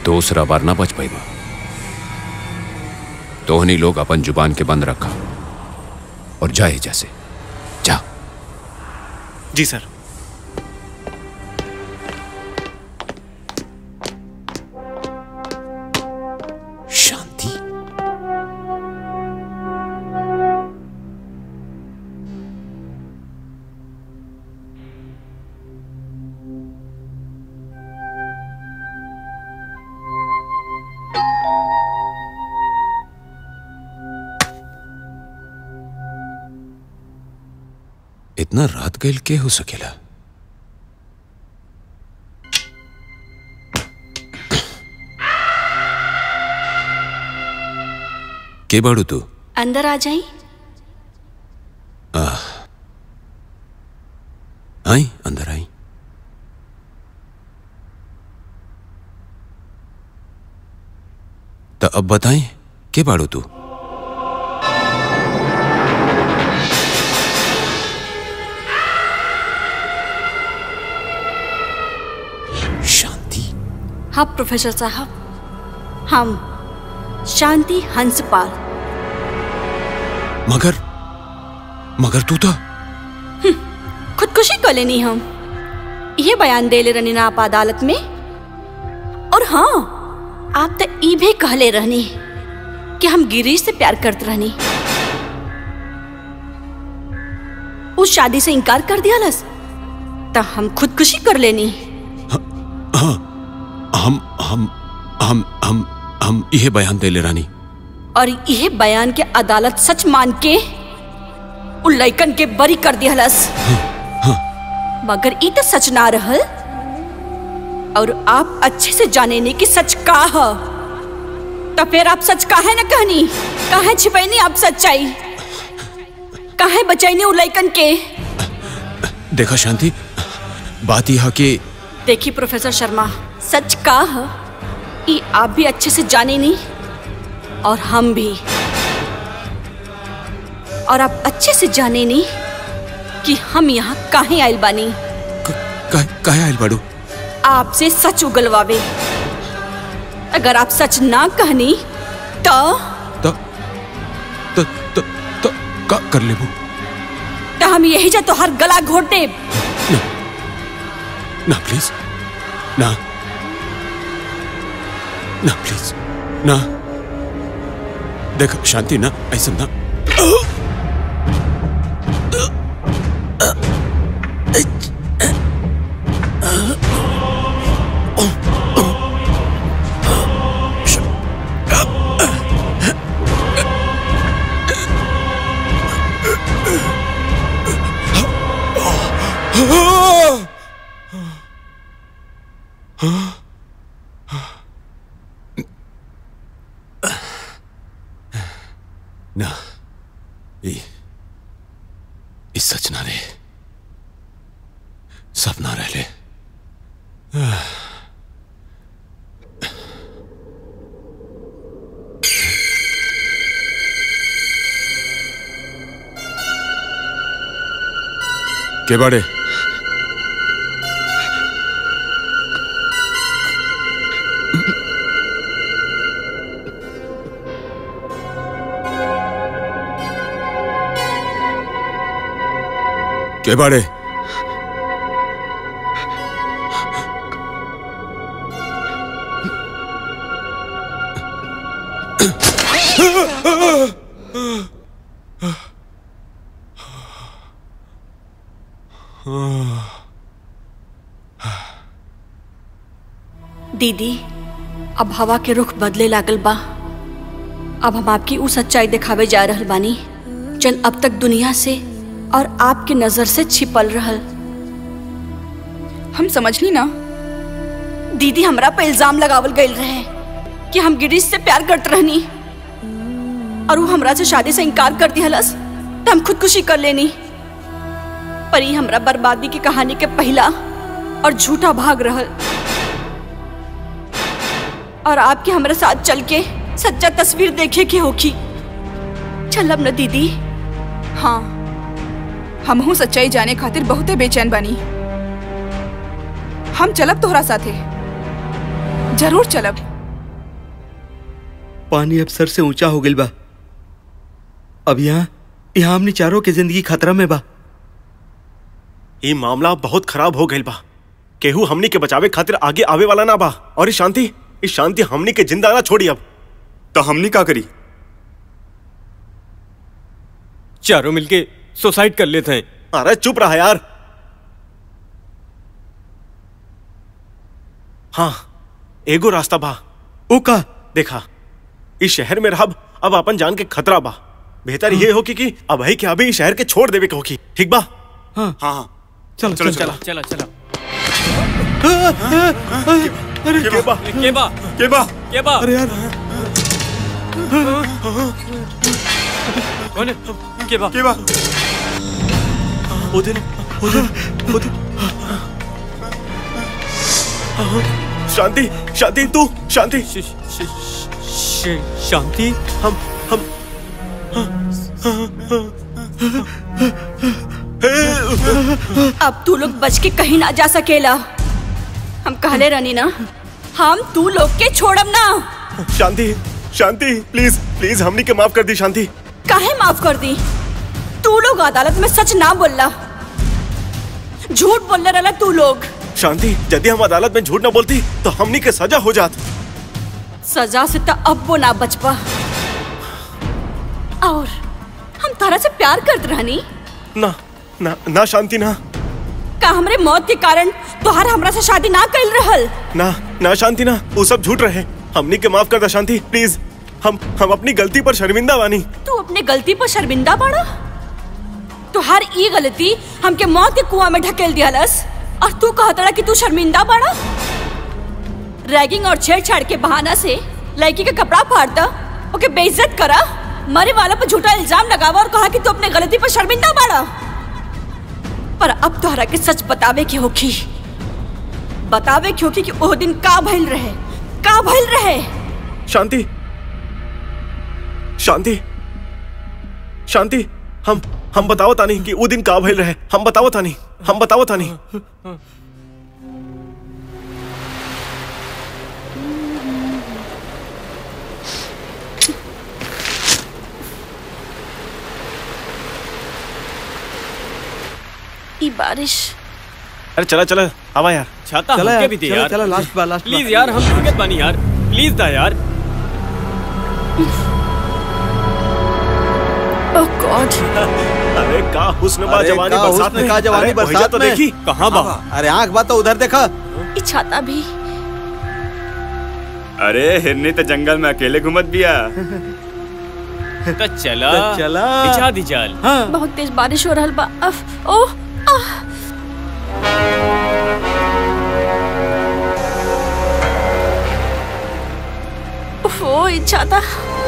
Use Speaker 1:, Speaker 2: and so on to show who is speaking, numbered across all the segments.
Speaker 1: दूसरा बार ना बच पाई बा तोहनी लोग अपन जुबान के बंद रखा और जाए जैसे जा
Speaker 2: जी सर
Speaker 1: शांति इतना रात गैल के हो सकेला के बाड़ू तू
Speaker 3: अंदर आ जाई
Speaker 1: आई अंदर आई तो अब बताएं के बाड़ू तू शांति
Speaker 3: हाँ प्रोफेसर साहब हम शांति हंसपाल
Speaker 1: मगर मगर तू तो
Speaker 3: खुदकुशी कर लेनी हम ये बयान दे ले रहनी ना आप अदालत में और हाँ आप तो ई भी कहले रहनी कि हम गिरीश से प्यार करते रहनी उस शादी से इनकार कर दिया लस तो हम खुदकुशी कर लेनी
Speaker 1: हम हम हम हम हम यह बयान दे ले रानी
Speaker 3: और यह बयान के अदालत सच मान के उन लइकन के बरी कर दिहलस मगर ई तो सच ना रहल और आप अच्छे से जाने नहीं कि सच का है तो फिर आप सच काहे न कहनी काहे छिपैनी आप सच्चाई काहे बचैनी उन लइकन के
Speaker 1: देखा शांति बात यह कि
Speaker 3: देखिए प्रोफेसर शर्मा सच का है ई आप भी अच्छे से जाने नहीं और हम भी और आप अच्छे से जाने नहीं कि हम यहाँ काहे आइल बानी
Speaker 1: का, काहे आइल बाड़ू
Speaker 3: आपसे सच उगलवावे अगर आप सच ना कहनी तो
Speaker 1: तो तो तो तो का कर लेबू
Speaker 3: तो हम यही जा तो हर गला घोट देब
Speaker 1: ना प्लीज ना ना प्लीज ना देख शांति ना ऐसा ना ना ई ई सच ना रे सपना रह ले के बाड़े के बाड़े
Speaker 3: दीदी अब हवा के रुख बदले लागल बा अब हम आपकी उ सच्चाई दिखावे जा रहल बानी जन अब तक दुनिया से और आपके नजर से छिपल रहल
Speaker 4: हम समझली ना
Speaker 3: दीदी हमरा पे इल्जाम लगावल गईल रहे कि हम गिरीश से प्यार करत रहनी और वो हमरा से शादी से इनकार कर दिहलस तो हम खुदकुशी कर लेनी पर ये हमरा बर्बादी की कहानी के पहला और झूठा भाग रहल और आपके हमरा साथ चल के सच्चा तस्वीर देखे के होखी चलब न दीदी
Speaker 4: हाँ हमहू सच्चाई जाने खातिर बहुते बेचैन बनी हम चलब तोहरा साथे जरूर चलब
Speaker 5: पानी अब सर से ऊंचा हो गइल बा अब यहाँ यहाँ हमनी चारों के जिंदगी खतरा में बा
Speaker 2: ये मामला बहुत खराब हो गइल बा केहू हमनी के बचावे खातिर आगे आवे वाला ना बा और ये शांति ये शांति हमनी के जिंदा ना छोड़ी अब
Speaker 6: तो हमनी का करी
Speaker 7: चारों मिलके सुसाइड कर लेते हैं
Speaker 2: अरे चुप रहा यार हाँ एगो रास्ता बा
Speaker 5: ओ का
Speaker 2: देखा इस शहर में रहब अब अपन जान के खतरा बा बेहतर ये हो कि, कि अब है कि अभी इस शहर के छोड़ देवे के होगी ठीक बा
Speaker 6: हाँ हाँ
Speaker 5: चलो
Speaker 6: चलो
Speaker 5: चलो
Speaker 6: चलो
Speaker 7: चला चला
Speaker 2: के बा
Speaker 7: के बा
Speaker 6: के बा
Speaker 7: के बा
Speaker 5: अरे यार
Speaker 7: कौन है के बा
Speaker 6: के बा
Speaker 2: उदिन उदिन उदिन शांति शांति तू शांति
Speaker 7: श- श- श- शांति
Speaker 2: हम हम
Speaker 3: अब तू लोग बच के कहीं ना जा सकेला हम कहले रहनी ना हम तू लोग के छोड़म ना
Speaker 2: शांति शांति प्लीज प्लीज हमनी के माफ कर दी शांति
Speaker 3: काहे माफ कर दी तू लोग अदालत में सच ना बोलला झूठ बोलने रहला तू लोग
Speaker 2: शांति यदि हम अदालत में झूठ ना बोलती तो हमनी के सजा हो जात
Speaker 3: सजा से तो अब वो ना बच पा और हम तारा से प्यार करत रहनी
Speaker 2: ना ना ना शांति ना
Speaker 3: का हमरे मौत के कारण तोहार हमरा से शादी ना कैल रहल
Speaker 2: ना ना शांति ना वो सब झूठ रहे हमनी के माफ कर दा शांति प्लीज हम हम अपनी गलती पर शर्मिंदा बानी
Speaker 3: तू अपने गलती पर शर्मिंदा बाड़ा तुहार ई गलती हमके मौत के कुआं में ढकेल दियालस और तू कहतड़ा कि तू शर्मिंदा बाड़ा रैगिंग और छेड़छाड़ के बहाना से लड़की का कपड़ा फाड़ता ओके बेइज्जत करा मरे वाला पर झूठा इल्जाम लगावा और कहा कि तू अपने गलती पर शर्मिंदा बाड़ा पर अब तोहरा के सच बतावे के होखी बतावे के होखी कि ओ दिन का भइल रहे का भइल रहे
Speaker 2: शांति शांति शांति हम हम बताओ तानी कि वो दिन का भइल रहे हम बताओ तानी हम बताओ तानी
Speaker 3: ई बारिश
Speaker 2: अरे चला चला आवा यार
Speaker 7: छाता
Speaker 5: चला
Speaker 7: हमके
Speaker 5: यार
Speaker 7: भी दे
Speaker 5: चला
Speaker 7: यार
Speaker 5: चला लास्ट बा लास्ट
Speaker 7: प्लीज यार हम दिक्कत बानी यार प्लीज दा यार
Speaker 3: ओह गॉड
Speaker 2: अरे का हुस्न बा
Speaker 5: अरे
Speaker 2: जवानी
Speaker 5: का
Speaker 2: बरसात
Speaker 5: हुस्न
Speaker 2: में
Speaker 5: का जवानी
Speaker 2: अरे भैया
Speaker 5: बरसात
Speaker 2: तो
Speaker 5: में।
Speaker 2: देखी
Speaker 7: कहाँ बा
Speaker 5: अरे आंख बा तो उधर देखा
Speaker 3: ई छाता भी
Speaker 6: अरे हिरनी तो जंगल में अकेले घूमत बिया
Speaker 7: तो चला
Speaker 5: तो चला।
Speaker 7: बिछा दी जाल
Speaker 5: हाँ
Speaker 3: बहुत तेज बारिश हो रहल बा अफ ओह आह उफ, ओ ई छाता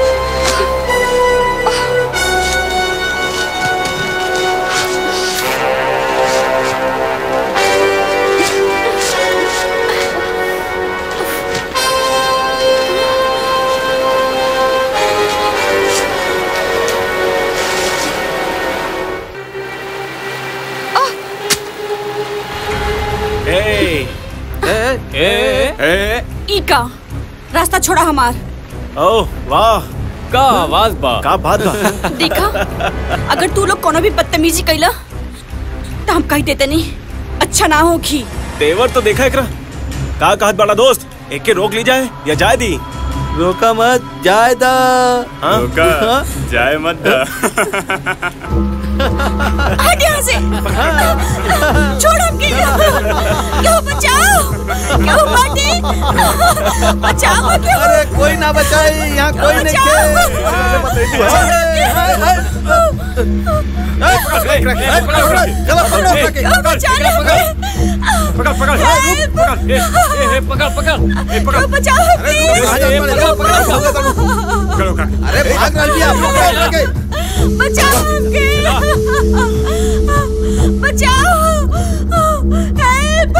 Speaker 2: ए
Speaker 7: ए
Speaker 6: ए
Speaker 3: ई का रास्ता छोड़ा हमार
Speaker 2: ओह वाह
Speaker 7: का आवाज बा
Speaker 2: का बात बा
Speaker 3: देखा अगर तू लोग कोनो भी बदतमीजी कैला तो हम कह देते नहीं अच्छा ना होगी
Speaker 2: तेवर तो देखा एकरा का कहत बड़ा दोस्त एक के रोक ली जाए या जाए दी
Speaker 5: रोका मत जाए दा
Speaker 2: हाँ
Speaker 6: रोका जाए मत दा
Speaker 3: हट यहाँ से छोड़ हमके क्यों बचाओ क्यों बाटे बचाओ क्यों
Speaker 5: अरे कोई ना बचाए यहाँ कोई नहीं के चलो पकड़ो उसके।
Speaker 3: क्यों बचाओ
Speaker 7: पकड़ पकड़
Speaker 3: Help!
Speaker 7: पकड़ ए, ए, ए, पकड़ पकड़ ए, पकड़
Speaker 3: क्यों बचाओ
Speaker 5: अरे
Speaker 3: हमके
Speaker 6: करो का
Speaker 5: अरे भाग रही है आप पकड़ो उसके।
Speaker 3: बचाओ हमके बचाओ हेल्प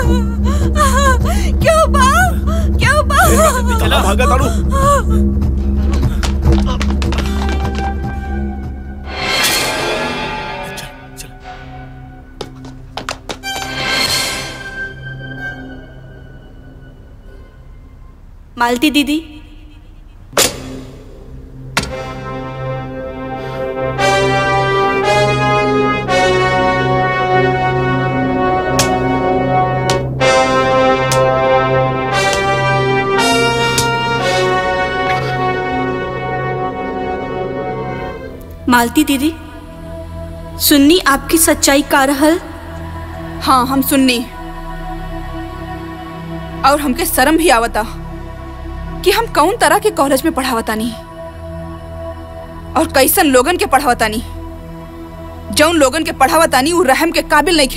Speaker 3: क्यों बा क्यों बा
Speaker 2: चला भागा ताड़ू
Speaker 3: मालती दीदी मालती दीदी सुन्नी आपकी सच्चाई का रहल
Speaker 4: हाँ हम सुननी और हमके शर्म भी आवता कि हम कौन तरह के कॉलेज में पढ़ावतानी और कैसन लोगन के पढ़ावतानी जौन लोगन के पढ़ावतानी उ रहम के काबिल नहीं खे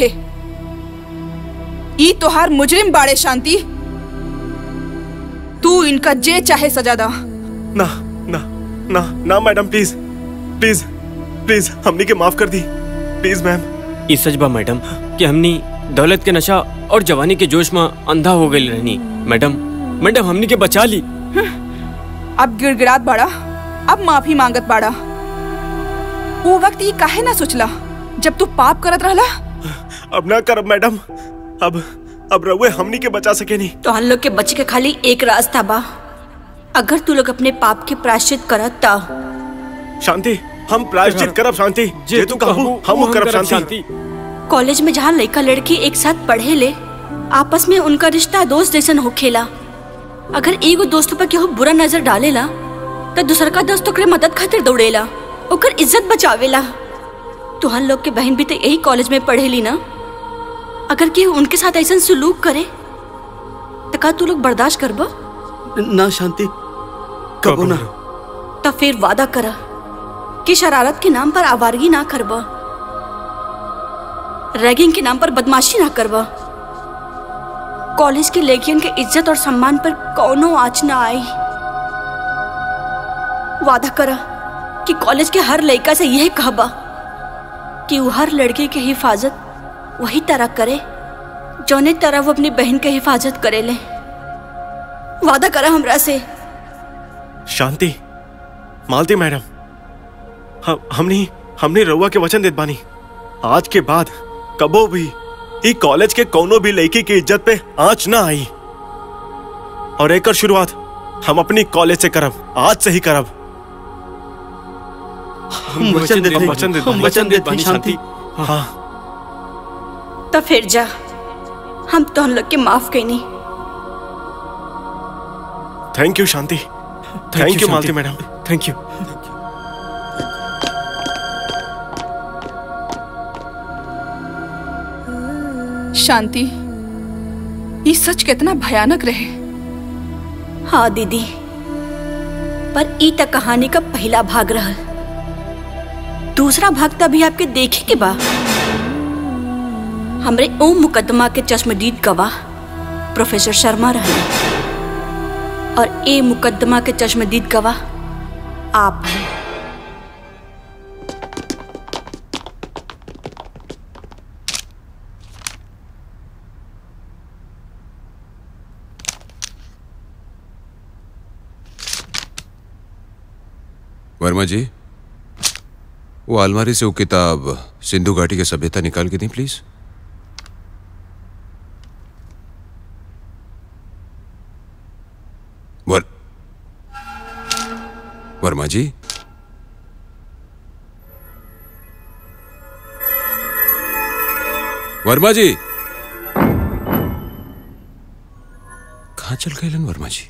Speaker 4: ई तोहार मुजरिम बाड़े शांति तू इनका जे चाहे सजा दा
Speaker 2: ना ना ना ना मैडम प्लीज प्लीज प्लीज हमनी के माफ कर दी प्लीज मैम
Speaker 7: ई सच बा मैडम कि हमनी दौलत के नशा और जवानी के जोश में अंधा हो गई रहनी मैडम मैडम हमनी के बचा ली
Speaker 4: अब गिड़गिड़ात बाड़ा अब माफी मांगत बाड़ा वो वक्त ये काहे ना सोचला जब तू पाप करत रहला
Speaker 2: अब ना करब मैडम अब अब रउए हमनी के बचा सके नहीं
Speaker 3: तो हम लोग के बचे के खाली एक रास्ता बा अगर तू लोग अपने पाप के प्रायश्चित करत ता
Speaker 2: शांति हम प्रायश्चित करब शांति जे तू कहबू हम करब शांति
Speaker 3: कॉलेज में जहाँ लड़का लड़की एक साथ पढ़े ले आपस में उनका रिश्ता दोस्त जैसन होखेला अगर एगो दोस्त पर केहू बुरा नजर डालेला तो दूसर का दोस्त ओकरे मदद खातिर दौड़ेला ओकर इज्जत बचावेला तुहन लोग के बहन भी तो यही कॉलेज में पढ़ेली ना अगर केहू उनके साथ ऐसा सुलूक करे तो का तू लोग बर्दाश्त करबो
Speaker 5: ना शांति कबो ना
Speaker 3: तो फिर वादा करा कि शरारत के नाम पर आवारगी ना करबा रैगिंग के नाम पर बदमाशी ना करबा कॉलेज की लड़कियन के इज्जत और सम्मान पर कौनो आँच ना आई वादा करा कि कॉलेज के हर लड़का से यह कहबा कि वो हर लड़के की हिफाजत वही तरह करे जौने तरह वो अपनी बहन के हिफाजत करे ले वादा करा हमरा से
Speaker 2: शांति मालती मैडम हम हमने हमने रउआ के वचन देत बानी आज के बाद कबो भी ई कॉलेज के कोनो भी लड़की की इज्जत पे आंच ना आई और एकर शुरुआत हम अपनी कॉलेज से करब आज से ही करब
Speaker 5: हम वचन देते हैं,
Speaker 2: वचन देते
Speaker 5: हम
Speaker 2: हैं,
Speaker 5: वचन देते हैं, शांति
Speaker 2: हाँ
Speaker 3: तो फिर जा हम तो हम लोग के माफ कैनी
Speaker 2: thank you Shanti thank you Malti madam
Speaker 7: thank you
Speaker 4: Shanti ये सच कितना भयानक रहे
Speaker 3: हाँ दीदी पर ई तक कहानी का पहला भाग रहल दूसरा भाग तो अभी आपके देखे के बा हमरे ओ मुकदमा के चश्मदीद गवाह प्रोफेसर शर्मा रहे और ए मुकदमा के चश्मदीद गवाह आप हैं
Speaker 1: वर्मा जी वो अलमारी से वो किताब सिंधु घाटी की सभ्यता निकाल के दी प्लीज वर वर्मा जी वर्मा जी कहाँ चल गए लन वर्मा जी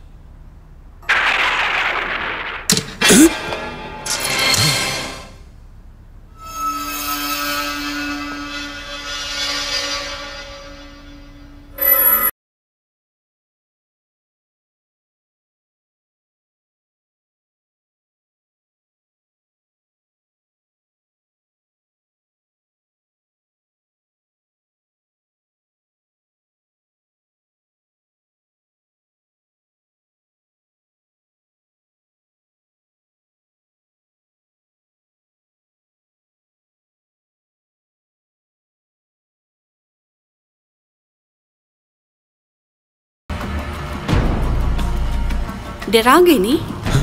Speaker 3: डरा गई नी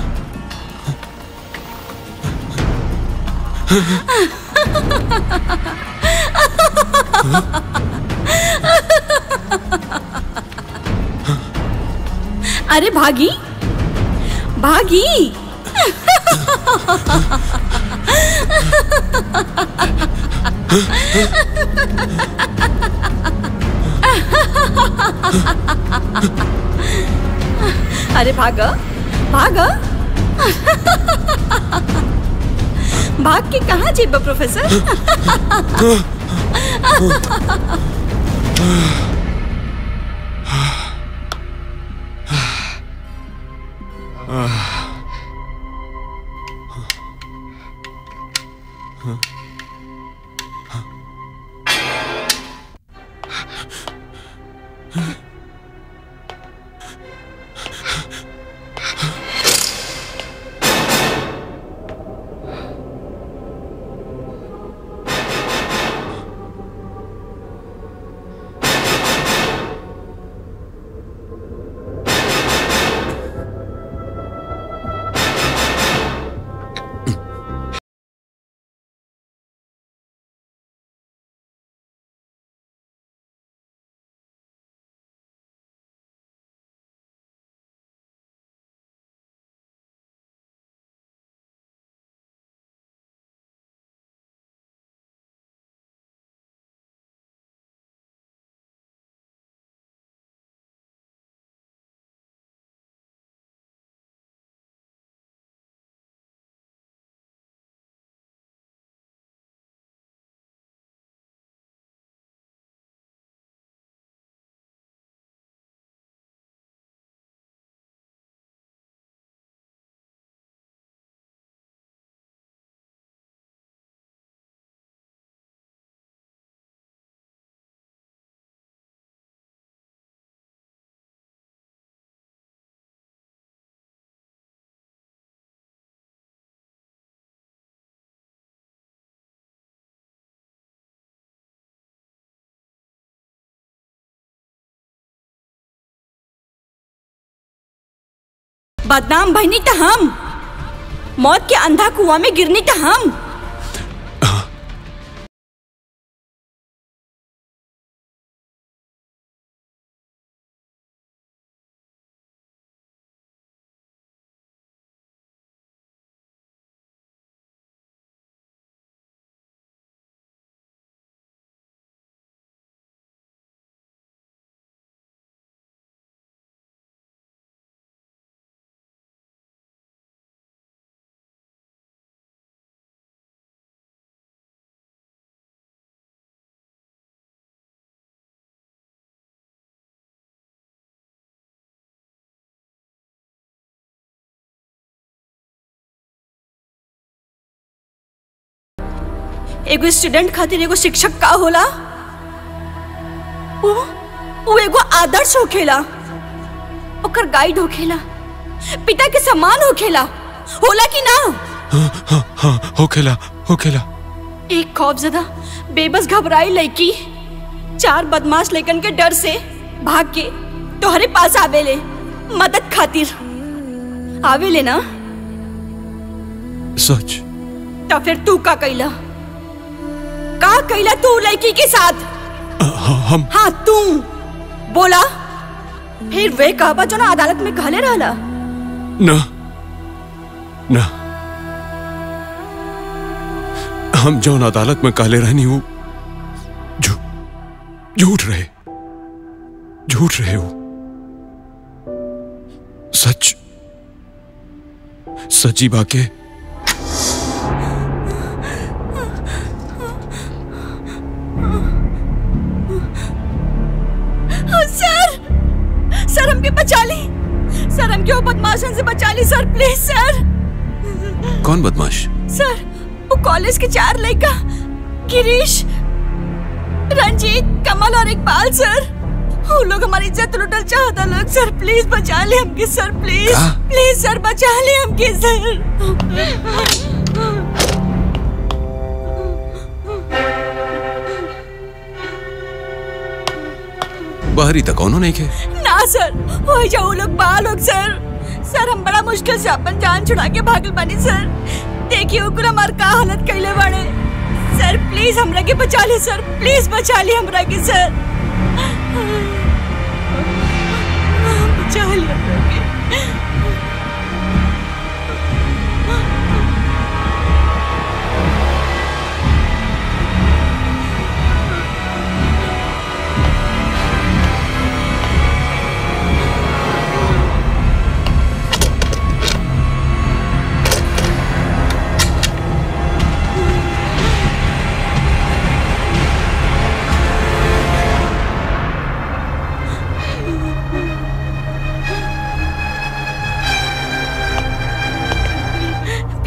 Speaker 3: अरे भागी भागी अरे भागा भागा भाग के कहाँ जेब प्रोफेसर बदनाम भईनी त हम मौत के अंधा कुआं में गिरनी त हम एगो स्टूडेंट खातिर एगो शिक्षक का होला वो वो एगो आदर्श होखेला ओकर गाइड होखेला पिता के समान होखेला होला कि ना
Speaker 1: हाँ हो खेला हो खेला
Speaker 3: एक खौफजदा बेबस घबराई लड़की चार बदमाश लेकन के डर से भाग के तोहरे पास आवेले मदद खातिर आवेले ना
Speaker 1: सच
Speaker 3: तो फिर तू का कैला का कैला तू लड़की के साथ
Speaker 1: हाँ, हम
Speaker 3: हाँ तू बोला फिर वे कहबा जो ना अदालत में कहले रहला
Speaker 1: ना ना हम जौन अदालत में काले रहनी हूँ झू झूठ रहे झूठ रहे हो सच सची बाके
Speaker 3: सर सर हमके बचा ली सर हमके वो बदमाशन से बचा ली सर प्लीज सर
Speaker 1: कौन बदमाश
Speaker 3: सर वो कॉलेज के चार लड़का गिरीश रंजीत कमल और इकबाल सर वो लोग हमारी इज्जत लुटल चाहता लोग सर प्लीज बचा ले हमके सर प्लीज
Speaker 1: का?
Speaker 3: प्लीज सर बचा ले हमके सर
Speaker 1: बाहरी तक कौनो नहीं खे
Speaker 3: ना सर हो जाओ लोग बा लोग सर सर हम बड़ा मुश्किल से अपन जान छुड़ा के भागल बनी सर देखिए ओकरा हमार का हालत कैले बड़े सर प्लीज हमरा के बचा ले सर प्लीज बचा ले हमरा के सर बचा ले हमरा के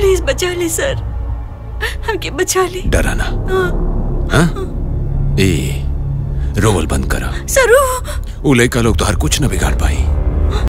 Speaker 3: प्लीज बचा ले सर हमके बचा ले
Speaker 1: डरा ना हाँ? ए रोवल बंद करा
Speaker 3: सरू
Speaker 1: वो लड़का लोग तो हर कुछ न बिगाड़ पाई